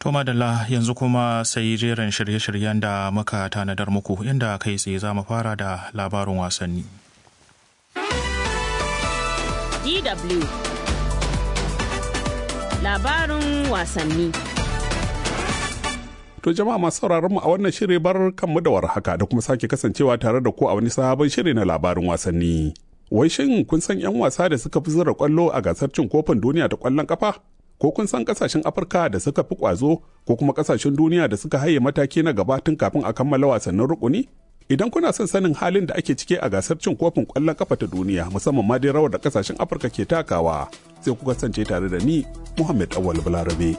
To madalla yanzu kuma sai jerin shirye-shiryen da muka tanadar muku inda kai tsaye za mu fara da labarin wasanni. DW Labarin wasanni To jama'a masu sauraron mu a wannan shiri bar kanmu da warhaka da kuma sake kasancewa tare da ku a wani sabon shiri na labarin wasanni. Wai shin kun san 'yan wasa da suka fi zura kwallo a gasar cin kofin duniya ta kwallon kafa? Ko kun san kasashen Afirka da suka fi kwazo ko kuma kasashen duniya da suka haye mataki na gaba tun kafin a kammala wasannin rukuni? Idan kuna son sanin halin da ake cike a gasar cin kofin kwallon kafa ta duniya musamman ma dai rawar da kasashen Afirka ke takawa sai ku kasance tare da ni Muhammad Awal Balarabe.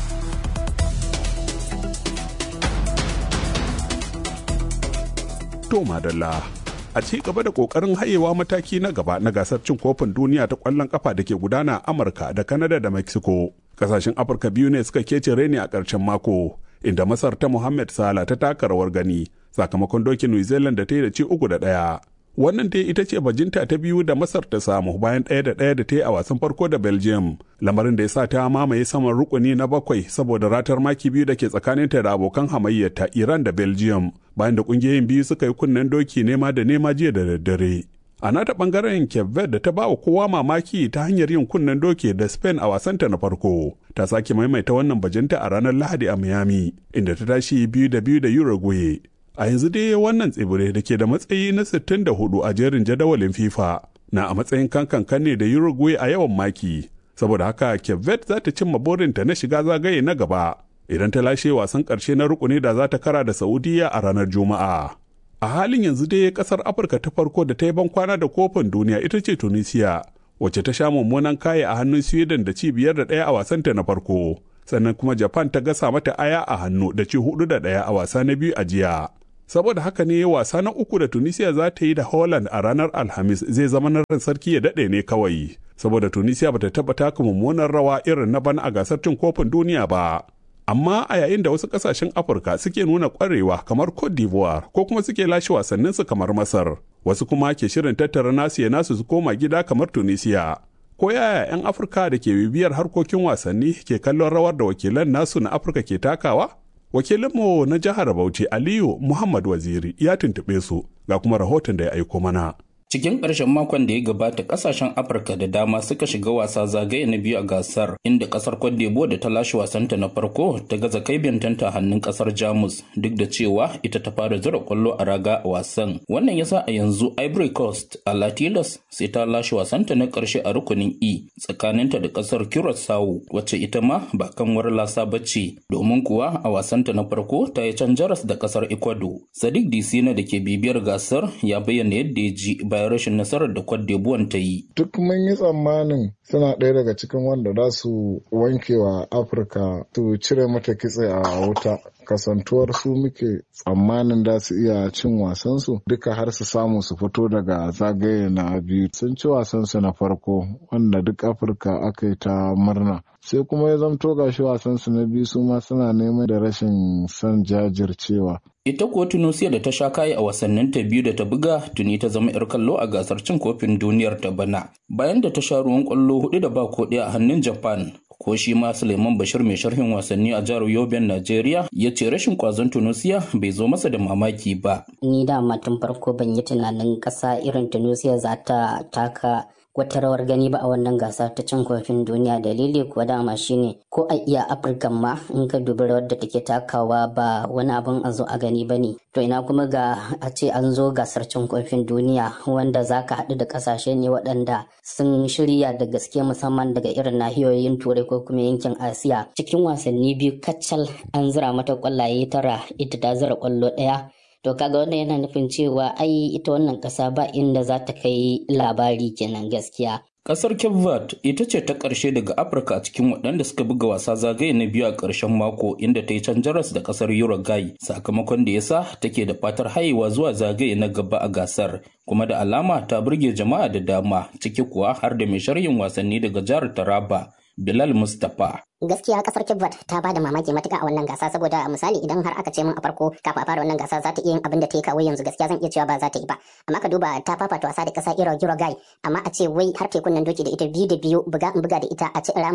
To madalla a ci gaba da kokarin hayewa mataki na gaba na gasar cin kofin duniya ta kwallon kafa da ke gudana a Amurka da Kanada da Mexico. Kasashen Afirka biyu ne suka kece reni a ƙarshen mako, inda Masar ta Muhammad Sala ta taka rawar gani sakamakon dokin New Zealand da ta yi da ci uku da ɗaya. Wannan dai ita ce bajinta ta biyu da Masar ta samu bayan ɗaya da ɗaya da ta yi a wasan farko da Belgium, lamarin da ya sa ta mamaye saman rukuni na bakwai saboda ratar maki biyu da ke tsakaninta da abokan hamayyarta Iran da Belgium, bayan da ƙungiyoyin biyu suka yi kunnen doki nema da nema jiya da daddare. A nata ɓangaren Cape Verde da ta ba wa kowa mamaki ta hanyar yin kunnen doki da Spain a wasanta na farko, ta sake maimaita wannan bajinta a ranar Lahadi a Miami, inda ta tashi biyu da biyu da Uruguay. a yanzu dai wannan tsibiri da ke da matsayi na 64 a jerin jadawalin FIFA na a matsayin kankan ne da Uruguay a yawan maki saboda haka Cape Verde za ta cimma burinta na shiga zagaye na gaba idan ta lashe wasan ƙarshe na rukuni da za ta kara da Saudiya a ranar Juma'a. A halin yanzu dai kasar Afirka ta farko da ta yi bankwana da kofin duniya ita ce Tunisia wacce ta sha mummunan kaya a hannun Sweden da ci biyar da ɗaya a wasanta na farko. Sannan kuma Japan ta gasa mata aya a hannu da ci hudu da ɗaya a wasa na biyu a jiya. saboda haka ne wasa na uku da tunisia za ta yi da holland a ranar alhamis zai zama na ran sarki ya daɗe ne kawai saboda tunisia bata taɓa taka mummunan rawa irin na bana a gasar cin kofin duniya ba amma a yayin da wasu ƙasashen afirka suke nuna ƙwarewa kamar cote d'ivoire ko kuma suke lashe wasanninsu kamar masar wasu kuma ke shirin tattara nasu ya nasu su koma gida kamar tunisia ko yaya 'yan afirka da ke bibiyar harkokin wasanni ke kallon rawar da wakilan nasu na afirka ke takawa wakilinmu na jihar Bauchi Aliyu Muhammad Waziri ya tuntuɓe su ga kuma rahoton da ya aiko mana. Cikin ƙarshen makon da ya gabata ƙasashen Afirka da dama suka shiga wasa zagaye na biyu a gasar inda ƙasar Cote d'Ivoire da ta lashe wasanta na farko ta gaza kai bintanta hannun ƙasar Jamus duk da cewa ita ta fara zura ƙwallo a raga a wasan. Wannan yasa a yanzu Ivory Coast a Latilas sai ta lashe wasanta na ƙarshe a rukunin E tsakaninta da ƙasar Curaçao wacce ita ma ba kanwar lasa bace domin kuwa a wasanta na farko ta yi can jaras da ƙasar Ecuador. Sadiq Disina da ke bibiyar gasar ya bayyana yadda ya ji bayan rashin nasarar da Cote d'Ivoire ta yi. Duk mun yi tsammanin suna ɗaya daga cikin wanda za su wanke wa Afirka su cire mata kitse a wuta. kasantuwar su muke tsammanin da su iya cin wasansu duka har su samu su fito daga zagaye na biyu sun ci wasansu na farko wanda duk afirka aka yi ta murna sai kuma ya zamto gashi wasansu na biyu su ma suna neman da rashin son jajircewa ita kuwa tunisia da ta sha kayi a wasannin ta biyu da ta buga tuni ta zama yar kallo a gasar cin kofin duniyar ta bana bayan da ta sha ruwan kwallo hudu da ba ko a hannun japan ko shi ma Suleiman Bashir mai sharhin wasanni a jihar Yoben Najeriya ya ce rashin kwazon Tunusiya bai zo masa da mamaki ba. Ni da tun farko ban yi tunanin ƙasa irin Tunusiya za ta taka wata rawar gani ba a wannan gasa ta cin kofin duniya dalili kuwa dama shine ko a iya afirka ma in ka dubi rawar da take takawa ba wani abin a zo a gani ba ne to ina kuma ga a ce an zo gasar cin kofin duniya wanda za ka haɗu da ƙasashe ne waɗanda sun shirya da gaske musamman daga irin nahiyoyin turai ko kuma yankin asiya cikin wasanni biyu kacal an zira mata ƙwallaye tara ita ta zira ƙwallo ɗaya to kaga wannan yana nufin cewa ai ita wannan ƙasa ba inda za ta kai labari kenan gaskiya Kasar Cape Verde ita ce ta ƙarshe daga Afirka a cikin waɗanda suka buga wasa zagaye na biyu a ƙarshen mako inda ta yi can jaras da ƙasar Uruguay sakamakon da yasa take da fatar haihuwa zuwa zagaye na gaba a gasar kuma da alama ta burge jama'a da dama ciki kuwa har da mai sharhin wasanni daga jihar Taraba Bilal Mustapha. gaskiya kasar Kibbat ta ba da mamaki matuka a wannan gasa saboda misali idan har aka ce min a farko kafin a fara wannan gasa za ta iya yin abin da ta yi kawai yanzu gaskiya zan iya cewa ba za ta yi ba amma ka duba ta fafata wasa da kasa Iro Uruguay amma a ce wai har tekun nan doki da ita biyu da biyu buga in buga da ita a ci rama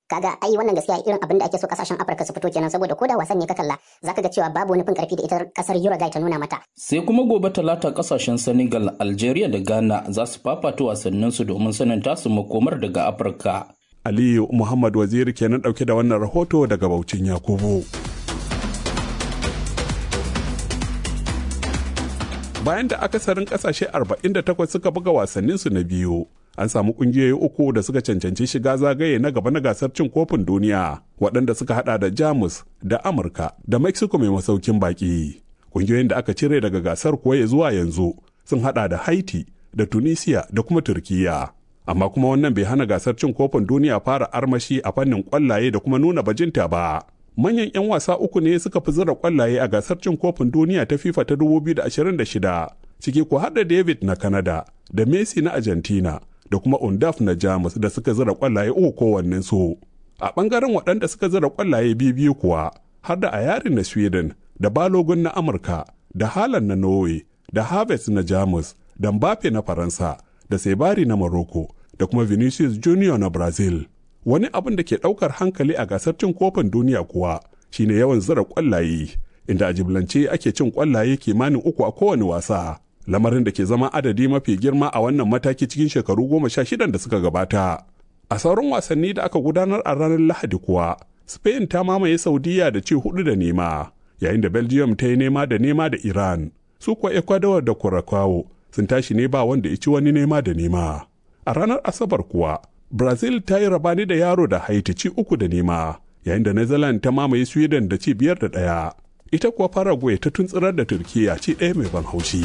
kaga ai wannan gaskiya irin abin da ake so kasashen Afirka su fito kenan saboda koda wasan ne ka kalla zaka ga cewa babu wani fin karfi da ita kasar Uruguay ta nuna mata sai kuma gobe talata kasashen Senegal Algeria da Ghana za su fafata wasannin su domin sanin tasu makomar daga Afirka Aliyu Muhammad Waziri kenan dauke da wannan rahoto daga Baucin Yakubu bayan da akasarin kasashe 48 suka buga wasanninsu na biyu an samu kungiyoyi uku da suka cancanci shiga zagaye na gaba na gasar cin kofin duniya waɗanda suka hada da jamus da amurka da mexico mai masaukin baki kungiyoyin da aka cire daga gasar kuwa ya zuwa yanzu sun hada da haiti da tunisia da kuma turkiya amma kuma wannan bai hana gasar cin kofin duniya fara armashi a fannin kwallaye da kuma nuna bajinta ba manyan 'yan wasa uku ne suka fi zira kwallaye a gasar cin kofin duniya ta fifa ta 2026 ciki ko har da david na canada da messi na argentina da kuma undaf na jamus da suka zira kwallaye uku kowannen su a bangaren waɗanda suka zira kwallaye biyu kuwa har da a yarin na sweden da balogun na amurka da halan na norway da harvest na jamus da mbappe na faransa da sebari na morocco da kuma vinicius junior na brazil wani abin da ke ɗaukar hankali a gasar cin kofin duniya kuwa shine yawan zira kwallaye inda a jiblance ake cin kwallaye kimanin uku a kowane wasa lamarin da ke zama adadi mafi girma a wannan mataki cikin shekaru goma sha shidan da suka gabata a sauran wasanni da aka gudanar a ranar lahadi kuwa spain ta mamaye saudiya da ci hudu da nema yayin da belgium ta yi nema da nema da iran su kuwa ecuador da curacao sun tashi ne ba wanda ya ci wani nema da nema a ranar asabar kuwa brazil ta yi rabani da yaro da haiti ci uku da nema yayin da netherlands ta mamaye sweden da ci biyar da ɗaya ita kuwa paraguay ta tuntsirar da turkiya ci ɗaya mai ban haushi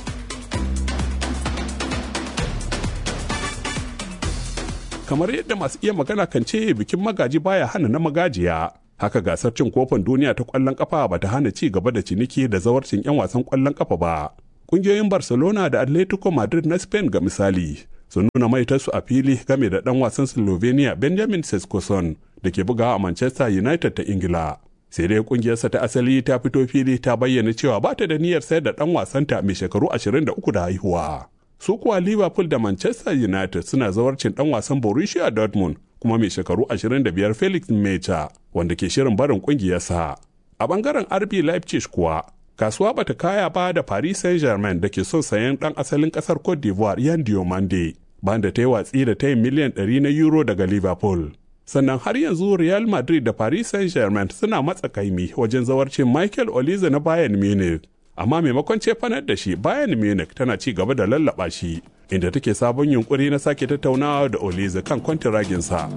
kamar yadda masu iya magana kan ce bikin magaji baya hana na magajiya haka gasar cin kofin duniya ta kwallon kafa ba ta hana ci gaba da ciniki da zawarcin 'yan wasan kwallon kafa ba ƙungiyoyin barcelona da atletico madrid na spain ga misali sun nuna maitarsu a fili game da dan wasan slovenia benjamin seskoson da ke bugawa a manchester united ta ingila sai dai kungiyarsa ta asali ta fito fili ta bayyana cewa ba ta da niyyar sayar da dan wasanta mai shekaru 23 da haihuwa su kuwa liverpool da manchester united suna zawarcin dan wasan borussia dortmund kuma mai shekaru 25 felix mecha wanda ke shirin barin kungiyarsa a bangaren rb leipzig kuwa kasuwa bata kaya ba da paris saint-germain da ke son sayan dan asalin kasar cote d'ivoire yan diomande bayan da ta yi watsi da ta yi miliyan 100 na euro daga liverpool sannan har yanzu real madrid da paris saint-germain suna matsa kaimi wajen zawarcin michael olize na bayern munich amma maimakon cefanar da shi bayern munich tana ci gaba da lallaba shi inda take sabon yunkuri na sake tattaunawa da olize kan kwantiraginsa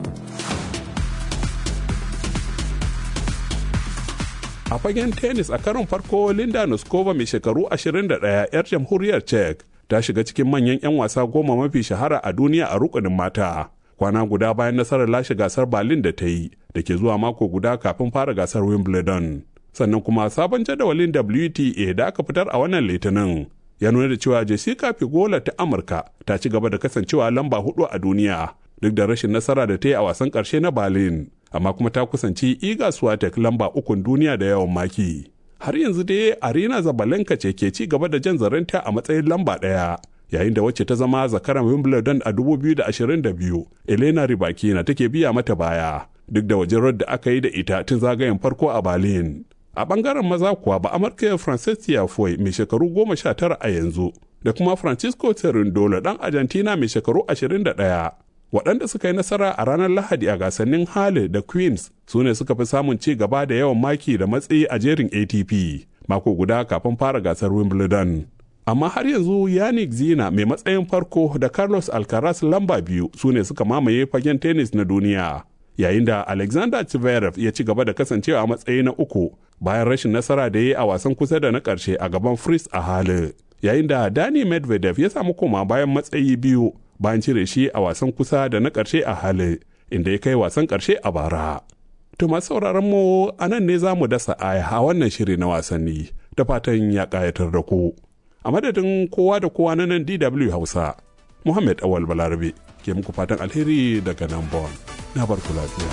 a fagen tennis a karon farko linda nuskova mai shekaru 21 'yar jamhuriyar czech ta shiga cikin manyan 'yan wasa goma mafi shahara a duniya a rukunin mata kwana guda bayan nasarar lashe gasar berlin da ta yi da ke zuwa mako guda kafin fara gasar wimbledon sannan kuma sabon jadawalin wta da aka fitar a wannan litinin ya nuna da cewa jessica figola ta amurka ta ci gaba da kasancewa lamba hudu a duniya duk da rashin nasara da ta yi a wasan karshe na berlin amma kuma ta kusanci iga swatek lamba ukun duniya da yawan maki har yanzu dai arena zabalenka ce ke ci gaba da jan zarenta a matsayin lamba ɗaya yayin da wacce ta zama zakaran wimbledon a 2022 elena ribakina take biya mata baya duk da wajen da aka yi da ita tun zagayen farko a berlin a bangaren maza kuwa ba amurka francis tiafoe mai shekaru goma sha tara a yanzu da kuma francisco cerundolo dan argentina mai shekaru 21 waɗanda suka yi nasara a ranar lahadi a gasannin hale da queens su ne suka fi samun ci gaba da yawan maki da matsayi a jerin atp mako guda kafin fara gasar wimbledon amma har yanzu yannick zina mai matsayin farko da carlos alcaraz lamba biyu su ne suka mamaye fagen tennis na duniya yayin da alexander zverev ya ci gaba da kasancewa a matsayi na uku bayan rashin nasara da ya yi a wasan kusa da na ƙarshe a gaban fritz a hali yayin da dani medvedev ya samu koma bayan matsayi biyu bayan cire shi a wasan kusa da na ƙarshe a hali inda ya kai wasan ƙarshe a bara to masu sauraron mu a nan ne za mu dasa aya a wannan shiri na wasanni da fatan ya ƙayatar da ku a madadin kowa da kowa na nan dw hausa muhammad awal balarabe ke muku fatan alheri daga nan bon na barku lafiya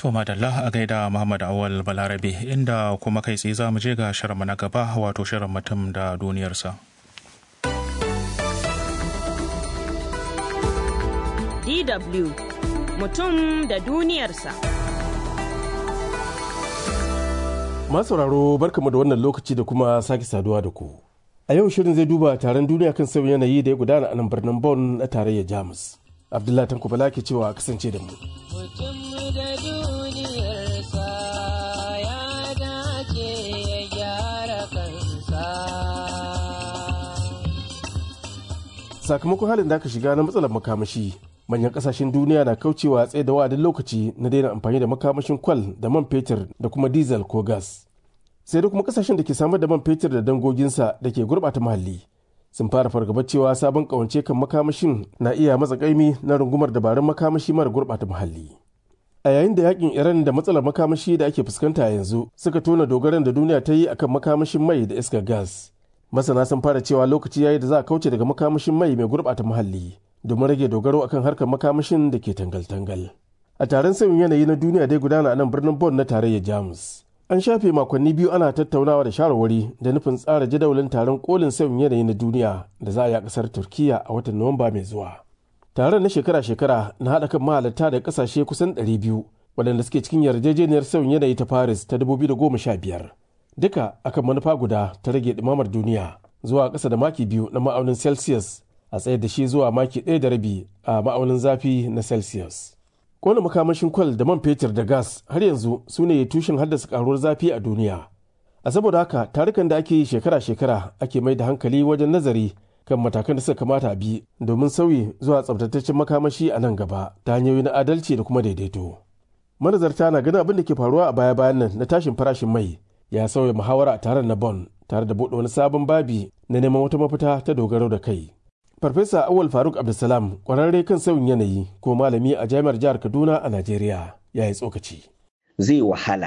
To madalla a gaida Muhammad Awal Balarabe inda kuma kai tsaye za mu je ga shirinmu na gaba wato shirin mutum da duniyarsa. DW mutum da duniyarsa. sauraro barkamu da wannan lokaci da kuma sake saduwa da ku. A yau shirin zai duba taron duniya kan sauyin yanayi da ya gudana a nan birnin Bonn na tarayyar Jamus. Abdullahi Tanko Bala ke cewa kasance da mu. Mutum da duniyarsa ya dace ya gyara kansa. Sakamakon halin da aka shiga na matsalar makamashi, manyan kasashen duniya na kaucewa tsaye da wa'adin lokaci na daina amfani da makamashin kwal da man fetur da kuma diesel ko gas. Sai da kuma kasashen da ke samar da man fetur da dangoginsa da ke gurɓata muhalli. sun fara fargabar cewa sabon kawance kan makamashin na iya matsa kaimi na rungumar dabarun makamashi mara gurɓata muhalli. A yayin da yakin Iran da matsalar makamashi da ake fuskanta yanzu suka tona dogaran da duniya ta yi akan makamashin mai da iskar gas. Masana sun fara cewa lokaci yayi da za a kauce daga makamashin mai mai gurɓata muhalli domin rage dogaro akan harkar makamashin da ke tangal-tangal. A taron sauyin yanayi na duniya dai gudana a nan birnin Bonn na tarayyar Jamus. An shafe makonni biyu ana tattaunawa da shawarwari da nufin tsara jadawalin taron kolin sauyin yanayi na duniya da za a yi a kasar Turkiya a watan Nuwamba mai zuwa. Taron na shekara-shekara na haɗa kan mahalarta da ƙasashe kusan 200 waɗanda suke cikin yarjejeniyar sauyin yanayi ta Paris ta 2015. Duka akan manufa guda ta rage ɗumamar duniya zuwa ƙasa da maki biyu na ma'aunin Celsius a tsayar da shi zuwa maki ɗaya da rabi a ma'aunin zafi na Celsius. kona makamashin kwal da man fetur da gas har yanzu su ne tushen haddasa karuwar zafi a duniya a saboda haka tarukan da ake yi shekara-shekara ake mai da hankali wajen nazari kan matakan da suka kamata a bi domin sauyi zuwa tsabtataccen makamashi a nan gaba ta hanyoyi na adalci da kuma daidaito manazarta na ganin abin da ke faruwa a baya-bayan nan na tashin farashin mai ya sauya muhawara a taron na bon tare da buɗe wani sabon babi na neman wata mafita ta dogaro da kai Farfesa Awal Faruk Abdulsalam kwararre kan sauyin yanayi ko malami a jami'ar jihar Kaduna a Najeriya ya yi tsokaci. Zai wahala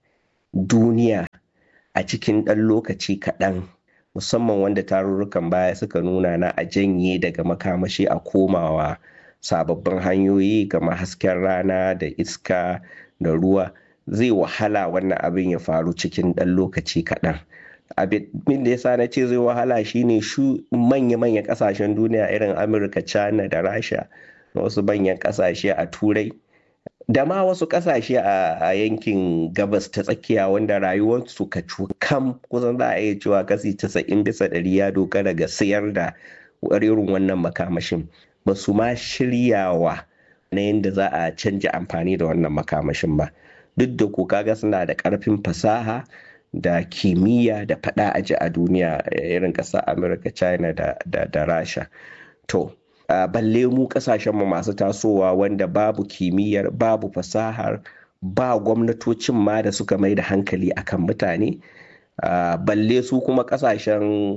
duniya a cikin ɗan lokaci kaɗan musamman wanda tarurrukan baya suka nuna na a janye daga makamashi a komawa sababbin hanyoyi kamar hasken rana da iska da ruwa zai wahala wannan abin ya faru cikin ɗan lokaci kaɗan. abin da ya sa na ce zai wahala shine shu manya-manyan kasashen duniya irin amurka china da rasha da wasu manyan kasashe a turai da ma wasu kasashe a yankin gabas ta tsakiya wanda rayuwarsu ka kam kusan za a iya cewa kasi 90 bisa ɗari ya dogara ga sayar da irin wannan makamashin ba su ma shiryawa na yadda za a canja amfani da wannan makamashin ba duk da ko kaga suna da ƙarfin fasaha da kimiyya da fada aji a duniya irin ƙasar amurka china da, da, da rasha to uh, balle mu kasashen mu masu tasowa wanda babu kimiyyar babu fasahar ba gwamnatocin ma da suka mai da hankali akan mutane uh, balle su kuma kasashen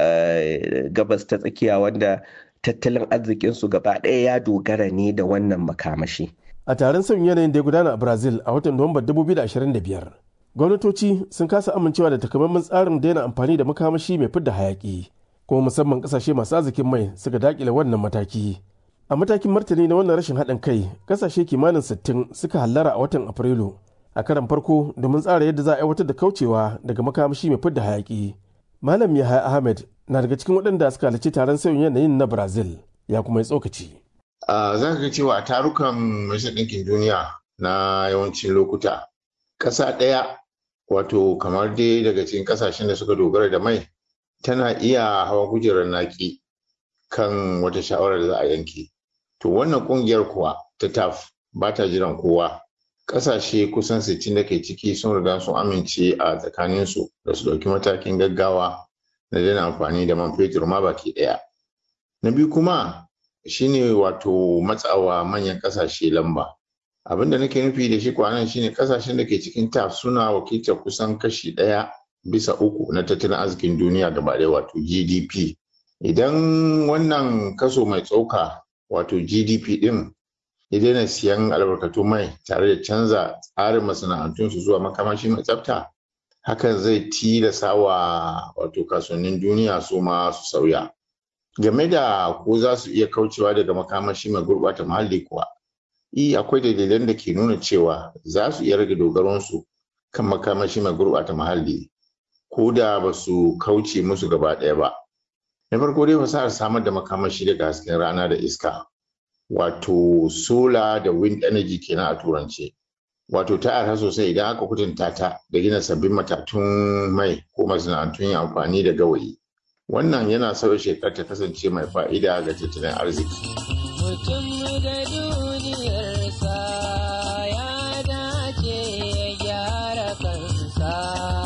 uh, gabas ta tsakiya wanda tattalin arzikinsu gaba ɗaya ya dogara ne da wannan makamashi a taron sauyin yanayin da ya gudana a brazil a watan nuwambar 2025 gwamnatoci sun kasa amincewa da takamaiman tsarin daina amfani da makamashi mai fidda hayaki kuma musamman kasashe masu arzikin mai suka dakile wannan mataki a matakin martani na wannan rashin haɗin kai kasashe kimanin 60 suka hallara a watan afrilu a karan farko domin tsara yadda za a aiwatar da kaucewa daga makamashi mai fidda hayaki malam yahaya ahmed na daga cikin waɗanda suka halarci taron sauyin yanayin na brazil ya kuma yi tsokaci za ka ga cewa a tarukan majalisar ɗinkin duniya na yawancin lokuta ƙasa ɗaya wato kamar dai daga cikin ƙasashen da suka dogara da mai tana iya hawa kujerar naki kan wata shawarar da za a yanke to wannan ƙungiyar kuwa ta taf ba ta jiran kowa ƙasashe kusan 60 da ke ciki sun riga sun amince a tsakaninsu da su ɗauki matakin gaggawa na daina amfani da man fetur ma baki ɗaya na biyu kuma shine wato matsawa manyan ƙasashe lamba abin da nake nufi da shi kwanan shine kasashen da ke cikin taf suna wakiltar kusan kashi ɗaya bisa uku na tattalin arzikin duniya gaba ɗaya wato gdp idan wannan kaso mai tsoka wato gdp ɗin ya daina siyan albarkatu mai tare da canza tsarin masana'antunsu zuwa makamashi mai tsafta hakan zai tilasa wa wato kasuwannin duniya su ma su sauya game da ko za su iya kaucewa daga makamashi mai gurɓata muhalli kuwa i akwai dalilan da ke nuna cewa za su iya rage dogaronsu kan makamashi mai gurɓata muhalli ko da ba su kauce musu gaba ɗaya ba na farko dai fasahar samar da makamashi daga hasken rana da iska wato solar da wind energy kenan a turance wato ta arha sosai idan aka kutunta ta da gina sabbin matatun mai ko masana'antun yin amfani da gawayi wannan yana sauya shekar ta kasance mai fa'ida ga tattalin arziki mutum da duniyarsa ya dace ya gyara kansa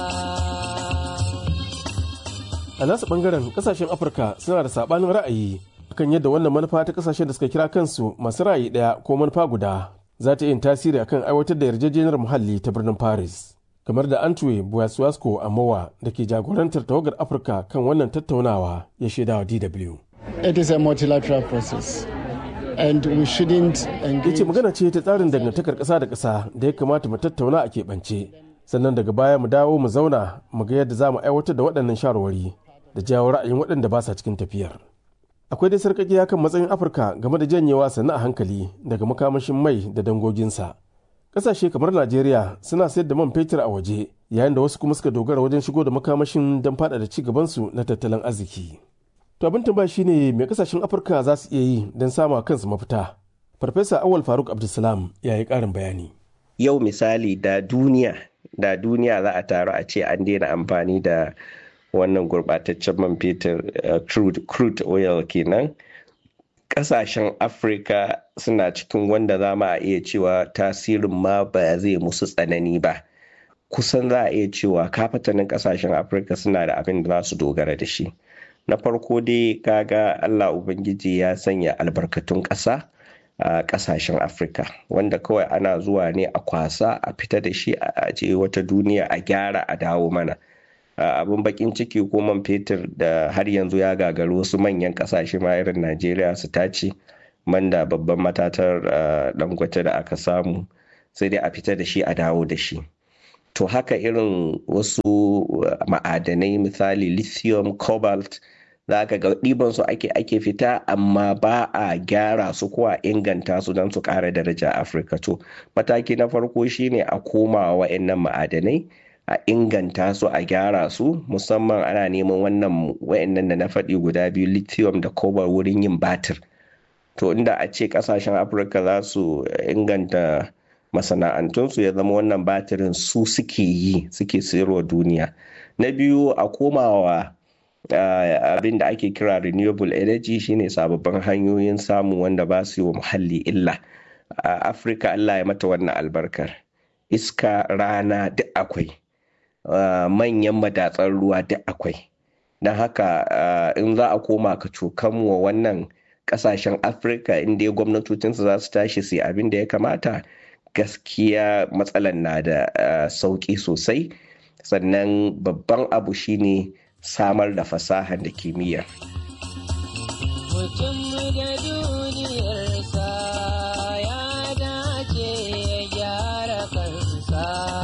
a nasu bangaren kasashen afirka suna da sabanin ra'ayi kan yadda wannan manufa ta kasashen da suka kira kansu masu ra'ayi daya ko manufa guda za ta yin tasiri akan aiwatar da yarjejeniyar muhalli ta birnin paris kamar da antwe buwaswasko amowa da ke jagorantar tawagar afirka kan wannan tattaunawa ya shaidawa dw It is a multilateral process and we shouldn't engage. yace magana ce ta tsarin dangantakar ƙasa da ƙasa da ya kamata mu tattauna a keɓance sannan daga baya mu dawo mu zauna mu ga yadda za mu aiwatar da waɗannan shawarwari da jawo ra'ayin waɗanda ba sa cikin tafiyar akwai dai sarƙaƙiya kan matsayin afirka game da janyewa sannu a hankali daga makamashin mai da dangoginsa ƙasashe kamar najeriya suna sayar da man fetur a waje yayin da wasu kuma suka dogara wajen shigo da makamashin don faɗaɗa ci gabansu na tattalin arziki to abin tambaya shine me kasashen afirka za su iya yi don sama kansu mafita farfesa awal faruk abdulsalam ya yi ƙarin bayani yau misali da duniya da duniya za a taru a ce an daina amfani da wannan gurbataccen man fetur uh, crude, crude oil kenan kasashen afirka suna cikin wanda za a iya cewa tasirin ma ba zai musu tsanani ba kusan za a iya cewa kafatanin kasashen afirka suna da abin da za su dogara da shi na farko dai kaga allah ubangiji ya sanya albarkatun ƙasa a kasashen afirka wanda kawai ana zuwa ne a kwasa a fita da shi a je wata duniya a gyara a dawo mana abin bakin ciki ko man fetur da har yanzu ya gagari wasu manyan kasashe ma irin najeriya su tace man da babban matatar dangote da aka samu sai dai a fita da shi a dawo da shi to haka irin wasu ma'adanai misali lithium cobalt za ka ga ɗiban su ake ake fita amma ba a gyara su ko a inganta su don su ƙara daraja afirka to mataki na farko shine a koma wa'annan ma'adanai a inganta su a gyara su musamman ana neman wannan wa'annan da na faɗi guda biyu lithium da cobalt wurin yin batir to inda a ce ƙasashen afirka za su inganta masana'antunsu ya zama wannan batirin su suke yi suke sayarwa duniya na biyu a komawa Uh, abin da ake kira renewable energy shine sababbin hanyoyin samu wanda ba su yi wa muhalli illa a uh, afirka allah ya mata wannan albarkar iska rana duk akwai uh, manyan madatsar ruwa duk akwai don haka in za a koma ka cokan wa wannan kasashen afirka inda gwamnatocinsu za su tashi su abin da ya kamata gaskiya matsalan na da sauki sosai sannan babban abu shine samar da fasahar da kimiyya. Mutum da duniyarsa ya dace ya gyara kansa.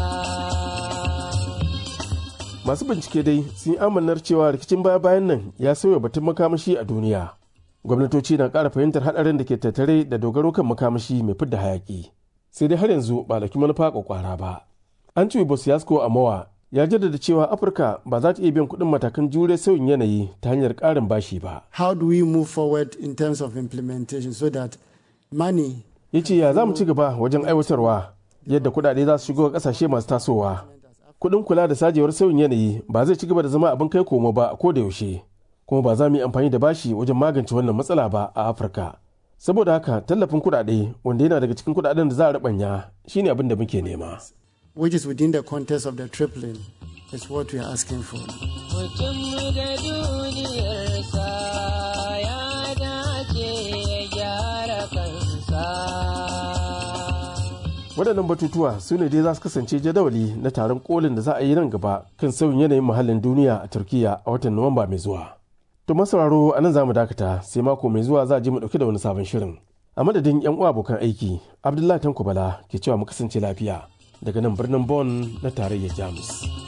masu bincike dai sun yi amanar cewa rikicin baya-bayan nan ya sauya batun makamashi a duniya gwamnatoci na ƙara fahimtar haɗarin da ke tattare da dogaro kan makamashi mai fidda hayaƙi sai dai har yanzu ba da manufa kwakwara ba an ci bosiyasko a mawa ya jaddada cewa afirka ba za ta iya biyan kuɗin matakan jure sauyin yanayi ta hanyar ƙarin bashi ba How do we move forward in terms of implementation so that money ya ce ya za mu ci gaba wajen aiwatarwa yadda kuɗaɗe za su shigo ƙasashe masu tasowa kuɗin kula da sajewar sauyin yanayi ba zai ci gaba da zama abin kai komo ba a koda yaushe kuma ba za mu yi amfani da bashi wajen magance wannan matsala ba a afirka saboda haka tallafin kuɗaɗe wanda yana daga cikin kuɗaɗen da za a rubanya shine abin da muke nema which is within the context of the tripling is what we are asking for. Mutum da duniyarsa ya dace ya gyara kansa. waɗannan batutuwa su ne dai za su kasance jadawali na taron kolin da za a yi nan gaba kan sauyin yanayin muhallin duniya a turkiya a watan nuwamba mai zuwa to masauraro a nan za mu dakata sai mako mai zuwa za a je mu ɗauki da wani sabon shirin a madadin yan uwa abokan aiki abdullahi tanko bala ke cewa mu kasance lafiya daga nan birnin Bonn na tarayyar Jamus.